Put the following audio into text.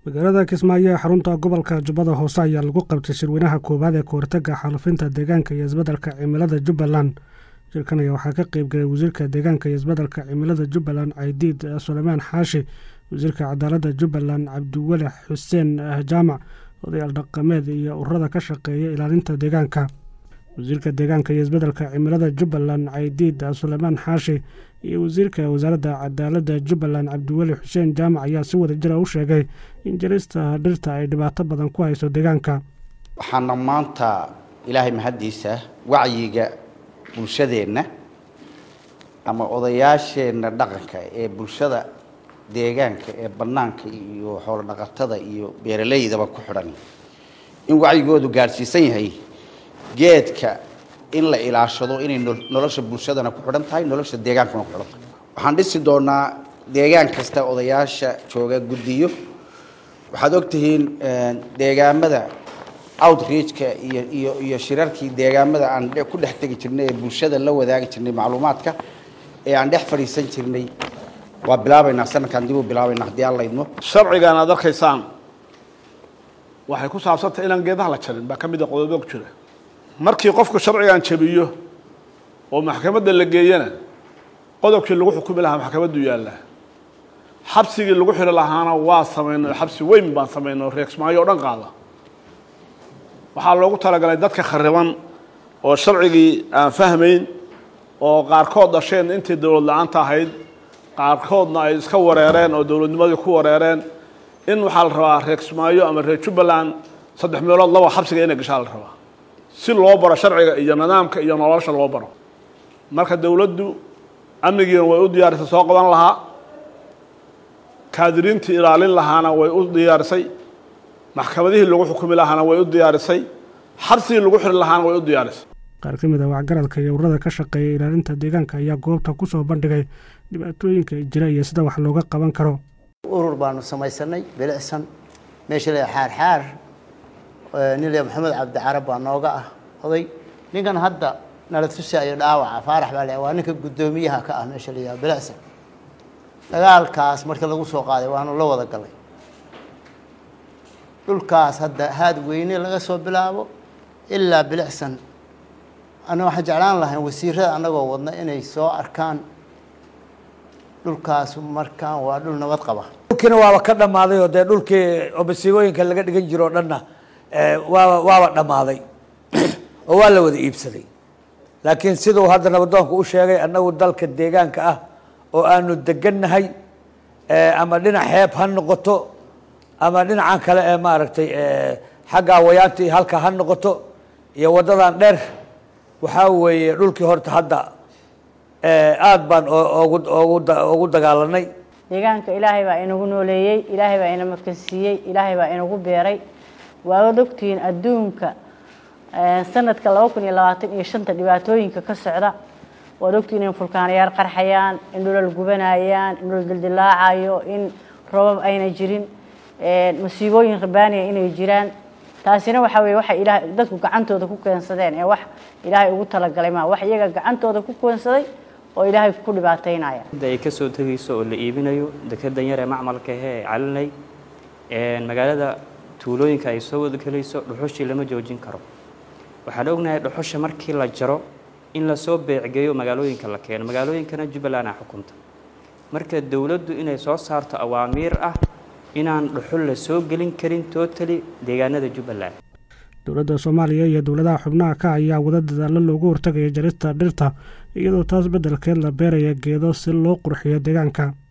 magaalada kismaayo ee xarunta gobolka jubbada hoose ayaa lagu qabtay shirweynaha koowaad ee kahortaga xaalufinta deegaanka iyo isbeddelka cimilada jubbaland shirkan ayaa waxaa ka qeybgalay wasiirka deegaanka iyo isbeddelka cimilada jubbaland caydiid suleymaan xaashi wasiirka cadaaladda jubbaland cabdiweli xuseen jaamac odayaal dhaqameed iyo ururada ka shaqeeya ilaalinta deegaanka wasiirka deegaanka iyo isbeddelka cimilada jubbaland caydiid suleymaan xaashi iyo wasiirka wasaaradda cadaaladda jubbaland cabdiweli xuseen jaamac ayaa si wada jira u sheegay in jarista dhirta ay dhibaato badan ku hayso deegaanka waxaana maanta ilaahay mahaddiisa wacyiga bulshadeenna ama odayaasheenna dhaqanka ee bulshada deegaanka ee bannaanka iyo xoolo dhaqatada iyo beeraleydaba ku xidhan in wacyigoodu gaadhsiisan yahay geedka in la ilaashado inay nolosha bulshadana ku xidhan tahay nolosha deegaankana ku xidhan tahay waxaan dhisi doonaa deegaan kasta odayaasha jooga guddiyo waxaad ogtihiin deegaamada outreachka iyo iyo iyo shirarkii deegaamada aan ku dhex tegi jirnay ee bulshada la wadaagi jirnay macluumaadka ee aan dhex fadhiisan jirnay waa bilaabaynaa sanadkaan dib u bilaabaynaa haddii aan laydmo sharcigan aad arkaysaan waxay ku saabsantahay inaan geedaha la jarin baa ka mid a qodobo ku jira markii qofku sharcigan jabiyo oo maxkamadda la geeyana qodobkii lagu xukumi lahaa maxkamaddu yaallaa xabsigii lagu xiri lahaana waa samaynay xabsi weyn baan samaynay reegsmaayo o dhan qaada waxaa loogu talagalay dadka khariban oo sharcigii aan fahmayn oo qaarkood dhasheen intii dowlad la-aanta ahayd qaarkoodna ay iska wareereen oo dowladnimadii ku wareereen in waxaa la rabaa reegsmaayo ama reer jubbaland saddex meelood laba xabsiga inay gashaa la rabaa si loo baro sharciga iyo nidaamka iyo nolosha loo baro marka dowladdu amnigiina way u diyaarisay soo qaban lahaa kaadiriintii ilaalin lahaana way u diyaarisay maxkamadihii lagu xukumi lahaana way u diyaarisay xabsigii lagu xiri lahaana way u diyaarisay qaar ka mid a wacgaradka iyo ururada ka shaqeeya ilaalinta deegaanka ayaa goobta ku soo bandhigay dhibaatooyinka jira iyo sida wax looga qaban karo urur baanu samaysanay bilicsan meesha la xaarxaar nilya maxamed cabdi carab baa nooga ah oday ninkan hadda nala tusaayo dhaawaca faarax baa le waa ninka guddoomiyaha ka ah meesha la yaha bilicsan dagaalkaas marka lagu soo qaaday waanu la wada galay dhulkaas hadda haad weyne laga soo bilaabo ilaa bilicsan ana waxaan jeclaan lahayn wasiirada annagoo wadna inay soo arkaan dhulkaas markaan waa dhul nabad qaba dhulkiina waaba ka dhammaaday oo dee dhulkii obasiibooyinka laga dhigan jiro o dhanna waaba waaba dhammaaday oo waa la wada iibsaday laakiin siduu hadda nabadoonku u sheegay annagu dalka deegaanka ah oo aanu degannahay ama dhinac xeeb ha noqoto ama dhinacan kale ee maaragtay xagga wayaanta iyo halka ha noqoto iyo waddadan dheer waxaa weeye dhulkii horta hadda aada baan ogu ogu ugu dagaalanay deegaanka ilaahay baa inagu nooleeyey ilaahay baa ina makansiiyey ilaahay baa inagu beeray waad ogtihiin adduunka sanadka laba kun iyo labaatan iyo shanta dhibaatooyinka ka socda waad ogtihiin in fulkaanayaal qarxayaan in dhulal gubanayaan in dhul dildilaacayo in robab ayna jirin masiibooyin rabaaniya inay jiraan taasina waxaa weye waxa ilaah dadku gacantooda ku keensadeen ee wax ilaahay ugu talagalay maa wax iyaga gacantooda ku keensaday oo ilaahay ku dhibaataynaya ay ka soo tegayso oo la iibinayo dekedan yar ee macmalka ahe ee calinay magaalada tuulooyinka ay soo wada gelayso dhuxushii lama joojin karo waxaan ognahay dhuxusha markii la jaro in lasoo beecgeeyo magaalooyinka la keeno magaalooyinkana jubbaland a xukunta marka dowladdu inay soo saarto awaamiir ah inaan dhuxul la soo gelin karin tootali deegaanada jubbaland dowladda soomaaliya iyo dowladaha xubnaha ka ayaa wada dadaalo loogu hortagaya jarista dhirta iyadoo taas beddelkeed la beeraya geedo si loo qurxiyo deegaanka